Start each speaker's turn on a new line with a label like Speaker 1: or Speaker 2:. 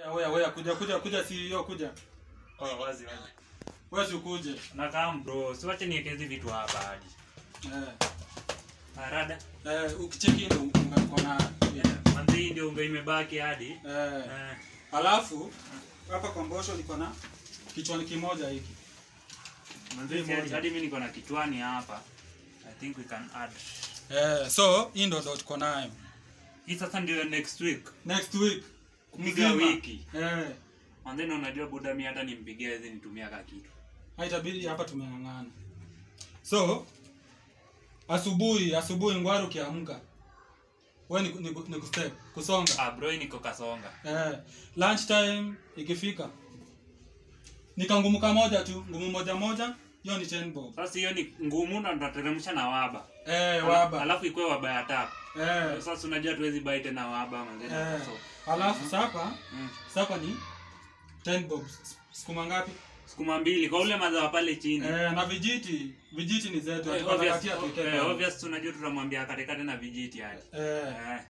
Speaker 1: Wewe wewe kuja kuja kuja si hiyo kuja.
Speaker 2: Oh, wazi wazi.
Speaker 1: Wewe si ukuje.
Speaker 2: Nakaa bro, siwache niweke hizi vitu hapa hadi.
Speaker 1: Eh.
Speaker 2: Arada.
Speaker 1: Eh, ukicheki ndo unga uko na
Speaker 2: Yeah. Manzi hii ndio unga imebaki hadi.
Speaker 1: eh.
Speaker 2: Eh.
Speaker 1: Alafu hapa kwa mbosho niko na kichwani kimoja hiki.
Speaker 2: Manzi
Speaker 1: Hii
Speaker 2: si hadi,
Speaker 1: moja.
Speaker 2: hadi mimi niko na kichwani hapa. I think we can add.
Speaker 1: Eh, so hii ndo ndo tuko nayo.
Speaker 2: Hii sasa ndio next week.
Speaker 1: Next week
Speaker 2: Kupiga
Speaker 1: mzima.
Speaker 2: wiki.
Speaker 1: Eh.
Speaker 2: Manzi na unajua buda mimi hata nimpigie hizi nitumia ka kitu.
Speaker 1: haitabidi hapa tumeng'ang'ana so asubuhi asubuhi ngwari ukiamka we ni, ni, ni kustep kusonga
Speaker 2: Ah bro, hii niko kasonga.
Speaker 1: eh, lunch time ikifika nikangumu moja tu ngumu moja moja hiyo ni 10 bob
Speaker 2: Sasa hiyo ni ngumu na tutateremsha na waba.
Speaker 1: eh, waba
Speaker 2: Alafu ikuwe waba ya tatu.
Speaker 1: eh,
Speaker 2: Sasa unajua tuwezi bai tena waba manzi.
Speaker 1: eh.
Speaker 2: So,
Speaker 1: alafu sapa
Speaker 2: mm.
Speaker 1: sapa ni 10 bob sukuma ngapi
Speaker 2: Sukuma mbili kwa ule madhawa pale chini.
Speaker 1: eh, na vijiti vijiti ni zetu
Speaker 2: Eh,
Speaker 1: tunakatia
Speaker 2: obvious,
Speaker 1: tuweke
Speaker 2: eh,
Speaker 1: pale.
Speaker 2: obvious tunajua tutamwambia katikati na vijiti hadi.
Speaker 1: eh,
Speaker 2: Eh.